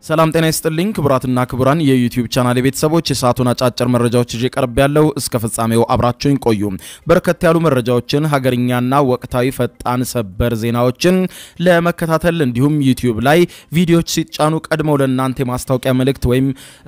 ሰላም ጤና ይስጥልኝ ክቡራትና ክቡራን የዩቲዩብ ቻናል ቤተሰቦች የሰዓቱን አጫጭር መረጃዎች ይዤ ቀርብ ያለው እስከ ፍጻሜው አብራችሁኝ ቆዩ። በርከት ያሉ መረጃዎችን ሀገርኛና ወቅታዊ ፈጣን ሰበር ዜናዎችን ለመከታተል እንዲሁም ዩቲዩብ ላይ ቪዲዮዎች ሲጫኑ ቀድመው ለእናንተ የማስታወቂያ መልእክት ወይም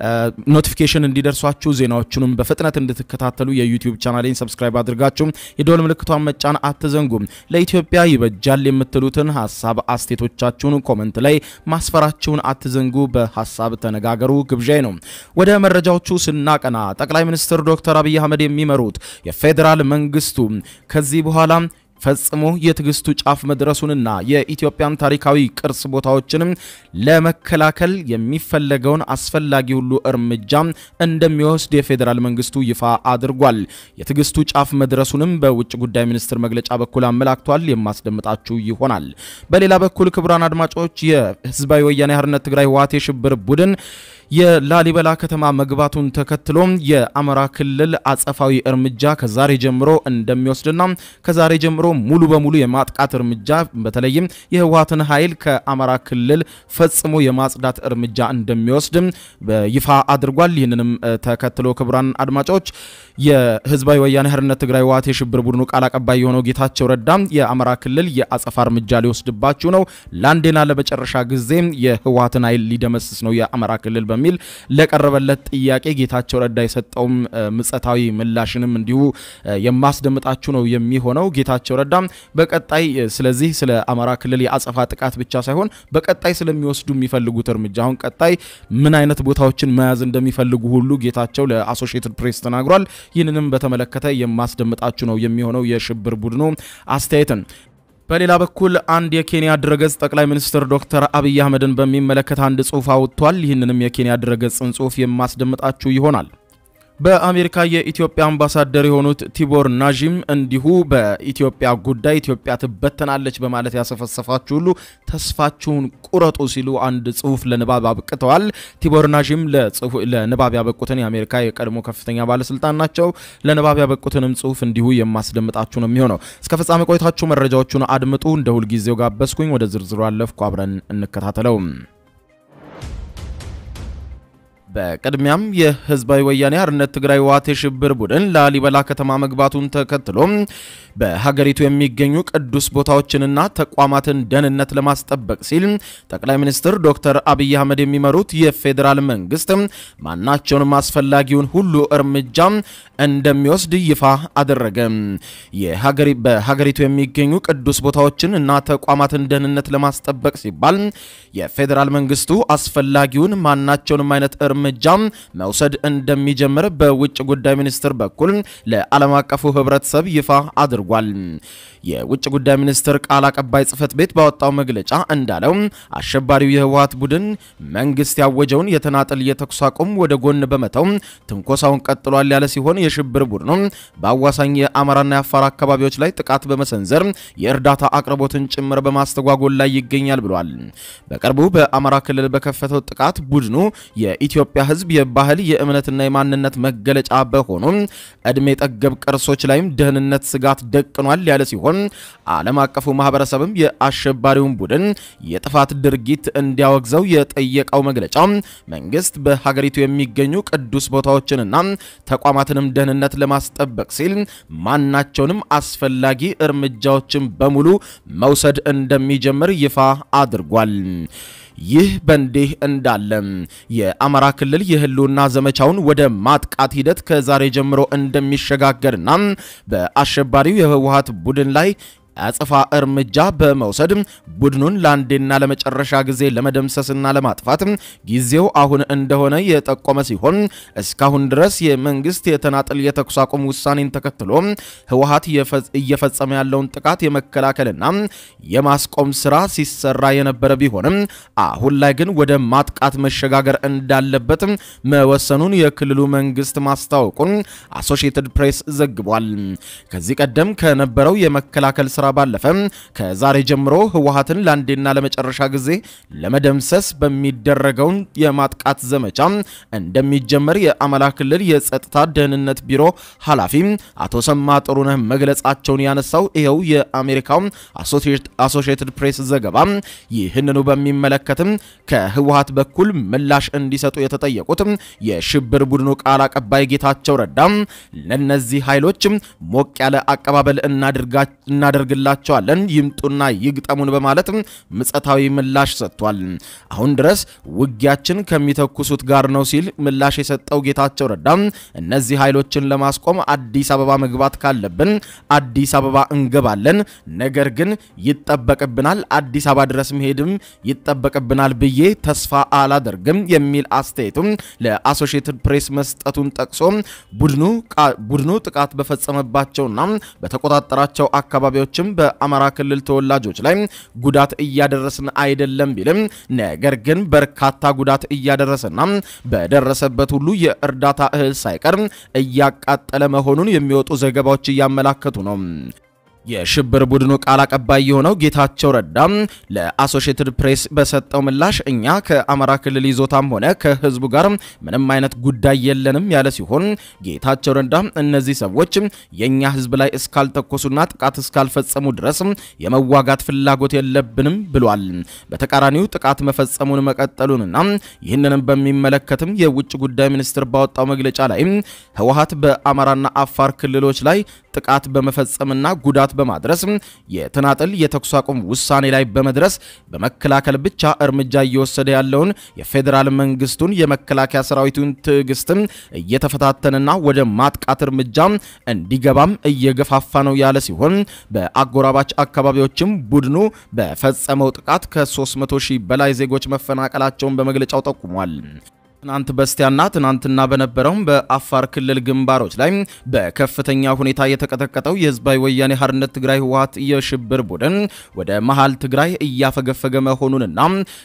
ኖቲፊኬሽን እንዲደርሷችሁ ዜናዎቹንም በፍጥነት እንድትከታተሉ የዩቲዩብ ቻናሌን ሰብስክራይብ አድርጋችሁ የደወል ምልክቷን መጫን አትዘንጉም። ለኢትዮጵያ ይበጃል የምትሉትን ሀሳብ አስቴቶቻችሁን ኮመንት ላይ ማስፈራችሁን አትዘንጉ። በሀሳብ ተነጋገሩ ግብዣይ ነው። ወደ መረጃዎቹ ስናቀና ጠቅላይ ሚኒስትር ዶክተር አብይ አህመድ የሚመሩት የፌዴራል መንግስቱ ከዚህ በኋላ ፈጽሞ የትዕግስቱ ጫፍ መድረሱንና የኢትዮጵያን ታሪካዊ ቅርስ ቦታዎችንም ለመከላከል የሚፈለገውን አስፈላጊ ሁሉ እርምጃ እንደሚወስድ የፌዴራል መንግስቱ ይፋ አድርጓል። የትዕግስቱ ጫፍ መድረሱንም በውጭ ጉዳይ ሚኒስትር መግለጫ በኩል አመላክቷል። የማስደምጣችሁ ይሆናል። በሌላ በኩል ክቡራን አድማጮች የህዝባዊ ወያኔ ሓርነት ትግራይ ህወሓት የሽብር ቡድን የላሊበላ ከተማ መግባቱን ተከትሎ የአማራ ክልል አጸፋዊ እርምጃ ከዛሬ ጀምሮ እንደሚወስድና ከዛሬ ጀምሮ ሙሉ በሙሉ የማጥቃት እርምጃ በተለይም የህወሓትን ኃይል ከአማራ ክልል ፈጽሞ የማጽዳት እርምጃ እንደሚወስድ ይፋ አድርጓል። ይህንንም ተከትሎ ክቡራን አድማጮች የህዝባዊ ወያኔ ሓርነት ትግራይ ህወሓት የሽብር ቡድኑ ቃል አቀባይ የሆነው ጌታቸው ረዳ የአማራ ክልል የአጸፋ እርምጃ ሊወስድባችሁ ነው፣ ለአንዴና ለመጨረሻ ጊዜ የህወሓትን ኃይል ሊደመስስ ነው የአማራ ክልል በሚል ለቀረበለት ጥያቄ ጌታቸው ረዳ የሰጠውም ምጸታዊ ምላሽንም እንዲሁ የማስደምጣችሁ ነው የሚሆነው። ጌታቸው ረዳ በቀጣይ ስለዚህ ስለ አማራ ክልል የአጸፋ ጥቃት ብቻ ሳይሆን በቀጣይ ስለሚወስዱ የሚፈልጉት እርምጃ አሁን ቀጣይ ምን አይነት ቦታዎችን መያዝ እንደሚፈልጉ ሁሉ ጌታቸው ለአሶሺየትድ ፕሬስ ተናግሯል። ይህንንም በተመለከተ የማስደምጣችሁ ነው የሚሆነው የሽብር ቡድኑ አስተያየትን በሌላ በኩል አንድ የኬንያ ድረገጽ ጠቅላይ ሚኒስትር ዶክተር አብይ አህመድን በሚመለከት አንድ ጽሑፍ አውጥቷል። ይህንንም የኬንያ ድረገጽን ጽሑፍ የማስደምጣችሁ ይሆናል። በአሜሪካ የኢትዮጵያ አምባሳደር የሆኑት ቲቦር ናዥም እንዲሁ በኢትዮጵያ ጉዳይ ኢትዮጵያ ትበተናለች በማለት ያሰፈሰፋችሁ ሁሉ ተስፋችሁን ቁረጡ ሲሉ አንድ ጽሑፍ ለንባብ አብቅተዋል። ቲቦር ናዥም ለንባብ ያበቁትን የአሜሪካ የቀድሞ ከፍተኛ ባለስልጣን ናቸው። ለንባብ ያበቁትንም ጽሑፍ እንዲሁ የማስደምጣችሁ ነው የሚሆነው። እስከ ፍጻሜ ቆይታችሁ መረጃዎቹን አድምጡ። እንደ ሁልጊዜው ጋበዝኩኝ። ወደ ዝርዝሩ አለፍኩ። አብረን እንከታተለው። በቅድሚያም የህዝባዊ ወያኔ ሓርነት ትግራይ ህወሓት የሽብር ቡድን ላሊበላ ከተማ መግባቱን ተከትሎ በሀገሪቱ የሚገኙ ቅዱስ ቦታዎችንና ተቋማትን ደህንነት ለማስጠበቅ ሲል ጠቅላይ ሚኒስትር ዶክተር አብይ አህመድ የሚመሩት የፌዴራል መንግስት ማናቸውንም አስፈላጊውን ሁሉ እርምጃ እንደሚወስድ ይፋ አደረገ። በሀገሪቱ የሚገኙ ቅዱስ ቦታዎችን እና ተቋማትን ደህንነት ለማስጠበቅ ሲባል የፌዴራል መንግስቱ አስፈላጊውን ማናቸውንም አይነት እርምጃ መውሰድ እንደሚጀምር በውጭ ጉዳይ ሚኒስትር በኩል ለዓለም አቀፉ ህብረተሰብ ይፋ አድርጓል። የውጭ ጉዳይ ሚኒስትር ቃል አቀባይ ጽህፈት ቤት ባወጣው መግለጫ እንዳለው አሸባሪው የህወሓት ቡድን መንግስት ያወጀውን የተናጠል የተኩስ አቁም ወደ ጎን በመተው ትንኮሳውን ቀጥሏል ያለ ሲሆን የሽብር ቡድኑ በአዋሳኝ የአማራና የአፋር አካባቢዎች ላይ ጥቃት በመሰንዘር የእርዳታ አቅርቦትን ጭምር በማስተጓጎል ላይ ይገኛል ብሏል። በቅርቡ በአማራ ክልል በከፈተው ጥቃት ቡድኑ የኢትዮጵያ ህዝብ የባህል የእምነትና የማንነት መገለጫ በሆኑ እድሜ ጠገብ ቅርሶች ላይም ደህንነት ስጋት ደቅኗል ያለ ሲሆን ዓለም አቀፉ ማህበረሰብም የአሸባሪውን ቡድን የጥፋት ድርጊት እንዲያወግዘው የጠየቀው መግለጫ መንግስት በሀገሪቱ የሚገኙ ቅዱስ ቦታዎችንና ተቋማትንም ደህንነት ለማስጠበቅ ሲል ማናቸውንም አስፈላጊ እርምጃዎችን በሙሉ መውሰድ እንደሚጀምር ይፋ አድርጓል። ይህ በእንዲህ እንዳለ የአማራ ክልል የህልውና ዘመቻውን ወደ ማጥቃት ሂደት ከዛሬ ጀምሮ እንደሚሸጋገርና በአሸባሪው የህወሓት ቡድን ላይ አጸፋ እርምጃ በመውሰድ ቡድኑን ለአንዴና ለመጨረሻ ጊዜ ለመደምሰስና ለማጥፋት ጊዜው አሁን እንደሆነ የጠቆመ ሲሆን እስካሁን ድረስ የመንግስት የተናጠል የተኩስ አቁም ውሳኔን ተከትሎ ህወሓት እየፈጸመ ያለውን ጥቃት የመከላከልና የማስቆም ስራ ሲሰራ የነበረ ቢሆንም አሁን ላይ ግን ወደ ማጥቃት መሸጋገር እንዳለበት መወሰኑን የክልሉ መንግስት ማስታወቁን አሶሺየትድ ፕሬስ ዘግቧል። ከዚህ ቀደም ከነበረው የመከላከል ስራ ኤርትራ ባለፈ ከዛሬ ጀምሮ ህወሓትን ለአንዴና ለመጨረሻ ጊዜ ለመደምሰስ በሚደረገው የማጥቃት ዘመቻ እንደሚጀመር የአማራ ክልል የጸጥታ ደህንነት ቢሮ ኃላፊ አቶ ሰማ ጥሩነህ መግለጻቸውን ያነሳው ይኸው የአሜሪካው አሶሺየትድ ፕሬስ ዘገባ ይህንኑ በሚመለከትም ከህወሓት በኩል ምላሽ እንዲሰጡ የተጠየቁት የሽብር ቡድኑ ቃል አቀባይ ጌታቸው ረዳ ለነዚህ ኃይሎች ሞቅ ያለ አቀባበል እናደርግላቸዋለን፣ ይምጡና ይግጠሙን በማለት ምጸታዊ ምላሽ ሰጥቷል። አሁን ድረስ ውጊያችን ከሚተኩሱት ጋር ነው ሲል ምላሽ የሰጠው ጌታቸው ረዳ እነዚህ ኃይሎችን ለማስቆም አዲስ አበባ መግባት ካለብን አዲስ አበባ እንገባለን፣ ነገር ግን ይጠበቅብናል፣ አዲስ አበባ ድረስ መሄድም ይጠበቅብናል ብዬ ተስፋ አላደርግም የሚል አስተያየቱም ለአሶሺየትድ ፕሬስ መስጠቱን ጠቅሶ ቡድኑ ጥቃት በፈጸመባቸውና በተቆጣጠራቸው አካባቢዎችም በአማራ ክልል ተወላጆች ላይ ጉዳት እያደረስን አይደለም ቢልም ነገር ግን በርካታ ጉዳት እያደረሰና በደረሰበት ሁሉ የእርዳታ እህል ሳይቀር እያቃጠለ መሆኑን የሚወጡ ዘገባዎች እያመላከቱ ነው። የሽብር ቡድኑ ቃል አቀባይ የሆነው ጌታቸው ረዳ ለአሶሺየትድ ፕሬስ በሰጠው ምላሽ እኛ ከአማራ ክልል ይዞታም ሆነ ከሕዝቡ ጋር ምንም አይነት ጉዳይ የለንም ያለ ሲሆን ጌታቸው ረዳ እነዚህ ሰዎች የእኛ ሕዝብ ላይ እስካልተኮሱና ጥቃት እስካልፈጸሙ ድረስ የመዋጋት ፍላጎት የለብንም ብሏል። በተቃራኒው ጥቃት መፈጸሙን መቀጠሉንና ይህንንም በሚመለከትም የውጭ ጉዳይ ሚኒስትር ባወጣው መግለጫ ላይ ህወሓት በአማራና አፋር ክልሎች ላይ ጥቃት በመፈጸምና ጉዳት በማድረስ የተናጥል የተኩስ አቁም ውሳኔ ላይ በመድረስ በመከላከል ብቻ እርምጃ እየወሰደ ያለውን የፌዴራል መንግስቱን የመከላከያ ሰራዊቱን ትዕግስትም እየተፈታተነና ወደ ማጥቃት እርምጃ እንዲገባም እየገፋፋ ነው ያለ ሲሆን በአጎራባች አካባቢዎችም ቡድኑ በፈጸመው ጥቃት ከ300 ሺህ በላይ ዜጎች መፈናቀላቸውን በመግለጫው ጠቁሟል። ትናንት በስቲያና ትናንትና በነበረው በአፋር ክልል ግንባሮች ላይ በከፍተኛ ሁኔታ የተቀጠቀጠው የህዝባዊ ወያኔ ሓርነት ትግራይ ህወሓት የሽብር ቡድን ወደ መሃል ትግራይ እያፈገፈገ መሆኑንና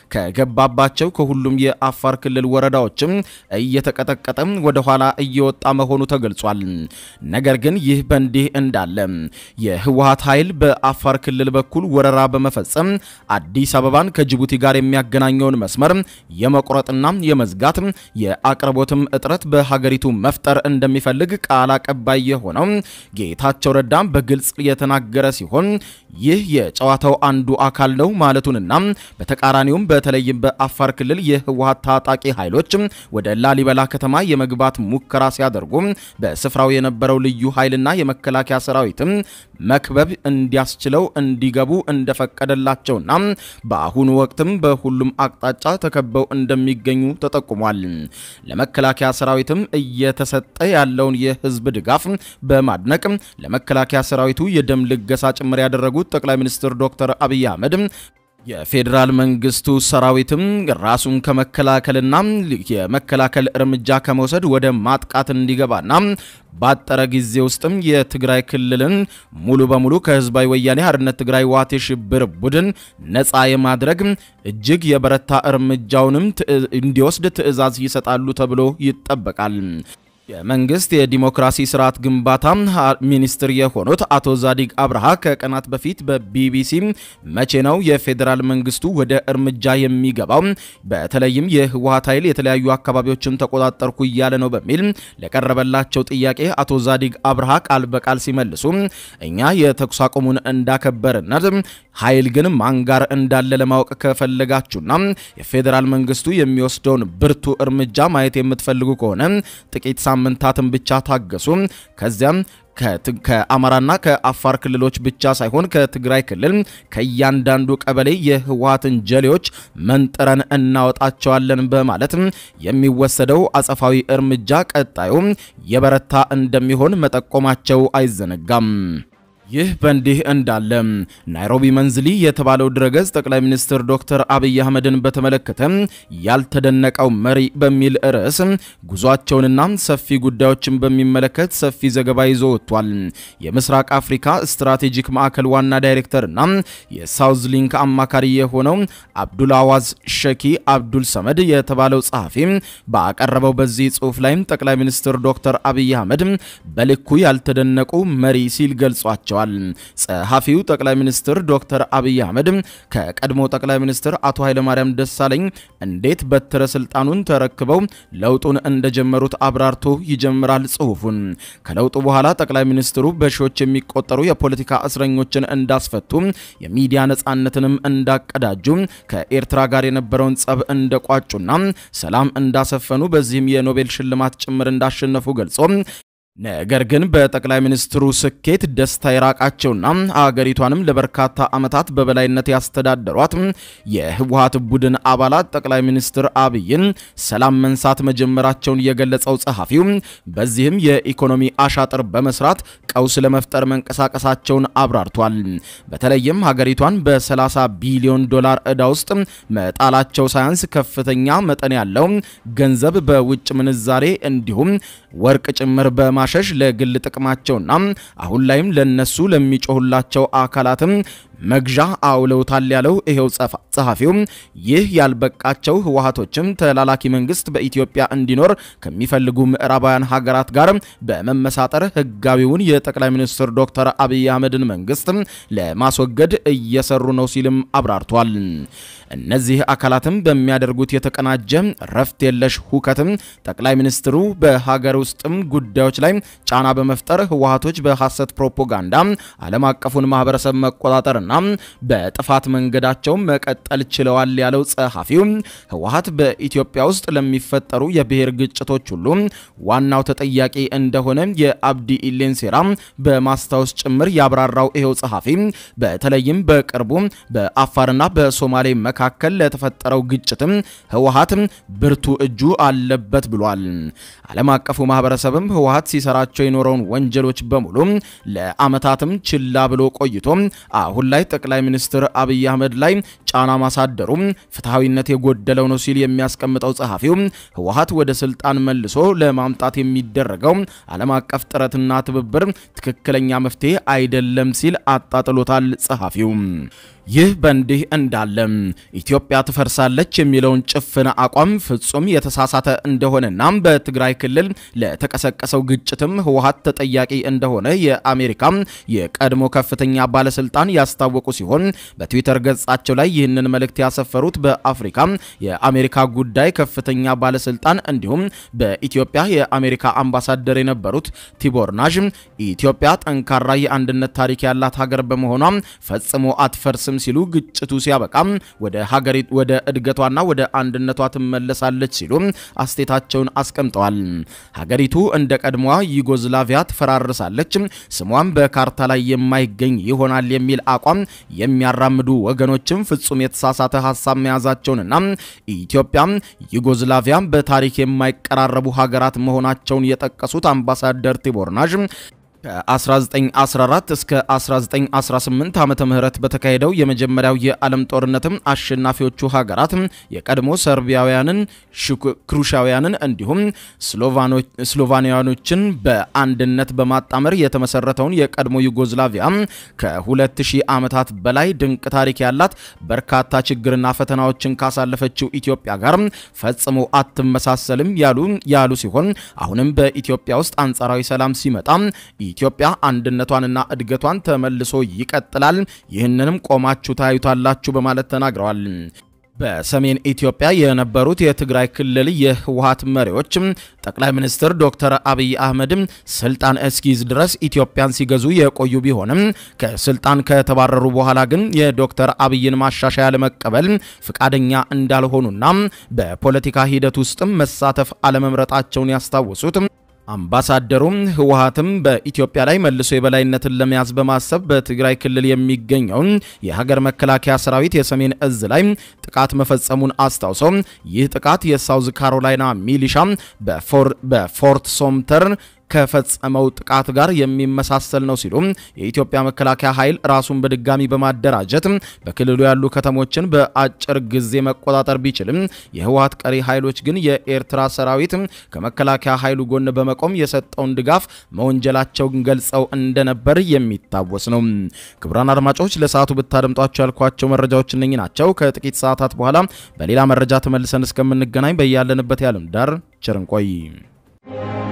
ከገባባቸው ከሁሉም የአፋር ክልል ወረዳዎችም እየተቀጠቀጠ ወደ ኋላ እየወጣ መሆኑ ተገልጿል። ነገር ግን ይህ በእንዲህ እንዳለ የህወሓት ኃይል በአፋር ክልል በኩል ወረራ በመፈጸም አዲስ አበባን ከጅቡቲ ጋር የሚያገናኘውን መስመር የመቁረጥና የመዝጋት የአቅርቦትም እጥረት በሀገሪቱ መፍጠር እንደሚፈልግ ቃል አቀባይ የሆነው ጌታቸው ረዳ በግልጽ የተናገረ ሲሆን ይህ የጨዋታው አንዱ አካል ነው ማለቱንና በተቃራኒውም በተለይም በአፋር ክልል የህወሓት ታጣቂ ኃይሎች ወደ ላሊበላ ከተማ የመግባት ሙከራ ሲያደርጉ በስፍራው የነበረው ልዩ ኃይልና የመከላከያ ሰራዊትም መክበብ እንዲያስችለው እንዲገቡ እንደፈቀደላቸውና በአሁኑ ወቅትም በሁሉም አቅጣጫ ተከበው እንደሚገኙ ተጠቁሟል። ለመከላከያ ሰራዊትም እየተሰጠ ያለውን የህዝብ ድጋፍ በማድነቅ ለመከላከያ ሰራዊቱ የደም ልገሳ ጭምር ያደረጉት ጠቅላይ ሚኒስትር ዶክተር አብይ አህመድ የፌዴራል መንግስቱ ሰራዊትም ራሱን ከመከላከልና የመከላከል እርምጃ ከመውሰድ ወደ ማጥቃት እንዲገባና ባጠረ ጊዜ ውስጥም የትግራይ ክልልን ሙሉ በሙሉ ከህዝባዊ ወያኔ ሓርነት ትግራይ ህወሓት የሽብር ቡድን ነፃ የማድረግ እጅግ የበረታ እርምጃውንም እንዲወስድ ትዕዛዝ ይሰጣሉ ተብሎ ይጠበቃል። የመንግስት የዲሞክራሲ ስርዓት ግንባታ ሚኒስትር የሆኑት አቶ ዛዲግ አብርሃ ከቀናት በፊት በቢቢሲ መቼ ነው የፌዴራል መንግስቱ ወደ እርምጃ የሚገባው? በተለይም የህወሓት ኃይል የተለያዩ አካባቢዎችን ተቆጣጠርኩ እያለ ነው በሚል ለቀረበላቸው ጥያቄ አቶ ዛዲግ አብርሃ ቃል በቃል ሲመልሱ እኛ የተኩስ አቁሙን እንዳከበርነት ኃይል ግን ማን ጋር እንዳለ ለማወቅ ከፈለጋችሁና የፌዴራል መንግስቱ የሚወስደውን ብርቱ እርምጃ ማየት የምትፈልጉ ከሆነ ጥቂት ሳምንታትን ብቻ ታገሱ። ከዚያም ከአማራና ከአፋር ክልሎች ብቻ ሳይሆን ከትግራይ ክልል ከእያንዳንዱ ቀበሌ የህወሓትን ጀሌዎች መንጥረን እናወጣቸዋለን በማለት የሚወሰደው አጸፋዊ እርምጃ ቀጣዩ የበረታ እንደሚሆን መጠቆማቸው አይዘነጋም። ይህ በእንዲህ እንዳለ ናይሮቢ መንዝሊ የተባለው ድረገጽ ጠቅላይ ሚኒስትር ዶክተር አብይ አህመድን በተመለከተ ያልተደነቀው መሪ በሚል ርዕስ ጉዟቸውንና ሰፊ ጉዳዮችን በሚመለከት ሰፊ ዘገባ ይዞ ወጥቷል። የምስራቅ አፍሪካ ስትራቴጂክ ማዕከል ዋና ዳይሬክተርና የሳውዝ ሊንክ አማካሪ የሆነው አብዱልአዋዝ ሸኪ አብዱል ሰመድ የተባለው ጸሐፊ ባቀረበው በዚህ ጽሑፍ ላይም ጠቅላይ ሚኒስትር ዶክተር አብይ አህመድ በልኩ ያልተደነቁ መሪ ሲል ገልጿቸዋል። ብለዋል። ጸሐፊው ጠቅላይ ሚኒስትር ዶክተር አብይ አህመድ ከቀድሞ ጠቅላይ ሚኒስትር አቶ ኃይለማርያም ደሳለኝ እንዴት በትረ ስልጣኑን ተረክበው ለውጡን እንደጀመሩት አብራርቶ ይጀምራል ጽሑፉን። ከለውጡ በኋላ ጠቅላይ ሚኒስትሩ በሺዎች የሚቆጠሩ የፖለቲካ እስረኞችን እንዳስፈቱ፣ የሚዲያ ነጻነትንም እንዳቀዳጁ፣ ከኤርትራ ጋር የነበረውን ጸብ እንደቋጩና ሰላም እንዳሰፈኑ በዚህም የኖቤል ሽልማት ጭምር እንዳሸነፉ ገልጾ ነገር ግን በጠቅላይ ሚኒስትሩ ስኬት ደስታ የራቃቸውና አገሪቷንም ለበርካታ ዓመታት በበላይነት ያስተዳደሯት የህወሓት ቡድን አባላት ጠቅላይ ሚኒስትር አብይን ሰላም መንሳት መጀመራቸውን የገለጸው ጸሐፊው በዚህም የኢኮኖሚ አሻጥር በመስራት ቀውስ ለመፍጠር መንቀሳቀሳቸውን አብራርቷል። በተለይም ሀገሪቷን በ30 ቢሊዮን ዶላር ዕዳ ውስጥ መጣላቸው ሳያንስ ከፍተኛ መጠን ያለው ገንዘብ በውጭ ምንዛሬ እንዲሁም ወርቅ ጭምር በማ ሸሽ ለግል ጥቅማቸውና አሁን ላይም ለነሱ ለሚጮሁላቸው አካላትም መግዣ አውለውታል ያለው ይሄው ጸሐፊው ይህ ያልበቃቸው ህወሓቶችም ተላላኪ መንግስት በኢትዮጵያ እንዲኖር ከሚፈልጉ ምዕራባውያን ሀገራት ጋር በመመሳጠር ህጋዊውን የጠቅላይ ሚኒስትር ዶክተር አብይ አህመድን መንግስት ለማስወገድ እየሰሩ ነው ሲልም አብራርቷል። እነዚህ አካላትም በሚያደርጉት የተቀናጀ ረፍት የለሽ ሁከትም ጠቅላይ ሚኒስትሩ በሀገር ውስጥም ጉዳዮች ላይ ጫና በመፍጠር ህወሓቶች በሐሰት ፕሮፓጋንዳ ዓለም አቀፉን ማህበረሰብ መቆጣጠርና በጥፋት መንገዳቸው መቀጠል ችለዋል ያለው ጸሐፊው ህወሓት በኢትዮጵያ ውስጥ ለሚፈጠሩ የብሔር ግጭቶች ሁሉ ዋናው ተጠያቂ እንደሆነ የአብዲ ኢሌን ሴራ በማስታወስ ጭምር ያብራራው ይኸው ጸሐፊ በተለይም በቅርቡ በአፋርና በሶማሌ መካከል ለተፈጠረው ግጭትም ህወሓት ብርቱ እጁ አለበት ብሏል። ዓለም አቀፉ ማህበረሰብም ህወሓት ሲሰራቸው የኖረውን ወንጀሎች በሙሉ ለአመታትም ችላ ብሎ ቆይቶ አሁን ላይ ጠቅላይ ሚኒስትር አብይ አህመድ ላይ ጫና ማሳደሩ ፍትሐዊነት የጎደለው ነው ሲል የሚያስቀምጠው ጸሐፊው ህወሓት ወደ ስልጣን መልሶ ለማምጣት የሚደረገው ዓለም አቀፍ ጥረትና ትብብር ትክክለኛ መፍትሄ አይደለም ሲል አጣጥሎታል ጸሐፊው። ይህ በእንዲህ እንዳለ ኢትዮጵያ ትፈርሳለች የሚለውን ጭፍን አቋም ፍጹም የተሳሳተ እንደሆነና በትግራይ ክልል ለተቀሰቀሰው ግጭትም ህወሓት ተጠያቂ እንደሆነ የአሜሪካ የቀድሞ ከፍተኛ ባለስልጣን ያስታወቁ ሲሆን በትዊተር ገጻቸው ላይ ይህንን መልእክት ያሰፈሩት በአፍሪካ የአሜሪካ ጉዳይ ከፍተኛ ባለስልጣን እንዲሁም በኢትዮጵያ የአሜሪካ አምባሳደር የነበሩት ቲቦር ናዥ ኢትዮጵያ ጠንካራ የአንድነት ታሪክ ያላት ሀገር በመሆኗ ፈጽሞ አትፈርስም ሲሉ ግጭቱ ሲያበቃ ወደ ሀገሪቱ ወደ እድገቷና ወደ አንድነቷ ትመለሳለች ሲሉ አስቴታቸውን አስቀምጠዋል። ሀገሪቱ እንደ ቀድሞዋ ዩጎዝላቪያ ትፈራርሳለች፣ ስሟም በካርታ ላይ የማይገኝ ይሆናል የሚል አቋም የሚያራምዱ ወገኖችም ፍጹም የተሳሳተ ሀሳብ መያዛቸውንና ኢትዮጵያ ዩጎዝላቪያ በታሪክ የማይቀራረቡ ሀገራት መሆናቸውን የጠቀሱት አምባሳደር ቲቦር ናዥ ከ1914 እስከ 1918 ዓመተ ምህረት በተካሄደው የመጀመሪያው የዓለም ጦርነትም አሸናፊዎቹ ሀገራት የቀድሞ ሰርቢያውያንን፣ ክሩሻውያንን እንዲሁም ስሎቫኒያኖችን በአንድነት በማጣመር የተመሰረተውን የቀድሞ ዩጎዝላቪያ ከ2000 ዓመታት በላይ ድንቅ ታሪክ ያላት በርካታ ችግርና ፈተናዎችን ካሳለፈችው ኢትዮጵያ ጋር ፈጽሞ አትመሳሰልም ያሉ ያሉ ሲሆን አሁንም በኢትዮጵያ ውስጥ አንጻራዊ ሰላም ሲመጣ ኢትዮጵያ አንድነቷንና እድገቷን ተመልሶ ይቀጥላል፣ ይህንንም ቆማችሁ ታዩታላችሁ በማለት ተናግረዋል። በሰሜን ኢትዮጵያ የነበሩት የትግራይ ክልል የህወሓት መሪዎች ጠቅላይ ሚኒስትር ዶክተር አብይ አህመድም ስልጣን እስኪይዝ ድረስ ኢትዮጵያን ሲገዙ የቆዩ ቢሆንም ከስልጣን ከተባረሩ በኋላ ግን የዶክተር አብይን ማሻሻያ ለመቀበል ፍቃደኛ እንዳልሆኑና በፖለቲካ ሂደት ውስጥም መሳተፍ አለመምረጣቸውን ያስታወሱት አምባሳደሩም ህወሓትም በኢትዮጵያ ላይ መልሶ የበላይነትን ለመያዝ በማሰብ በትግራይ ክልል የሚገኘውን የሀገር መከላከያ ሰራዊት የሰሜን እዝ ላይ ጥቃት መፈጸሙን አስታውሰው ይህ ጥቃት የሳውዝ ካሮላይና ሚሊሻ በፎርት ሶምተር ከፈጸመው ጥቃት ጋር የሚመሳሰል ነው ሲሉ የኢትዮጵያ መከላከያ ኃይል ራሱን በድጋሚ በማደራጀት በክልሉ ያሉ ከተሞችን በአጭር ጊዜ መቆጣጠር ቢችልም የህወሓት ቀሪ ኃይሎች ግን የኤርትራ ሰራዊት ከመከላከያ ኃይሉ ጎን በመቆም የሰጠውን ድጋፍ መወንጀላቸውን ገልጸው እንደነበር የሚታወስ ነው። ክቡራን አድማጮች ለሰዓቱ ብታደምጧቸው ያልኳቸው መረጃዎች እነኚህ ናቸው። ከጥቂት ሰዓታት በኋላ በሌላ መረጃ ተመልሰን እስከምንገናኝ በያለንበት ያለም ዳር ቸር እንቆይ።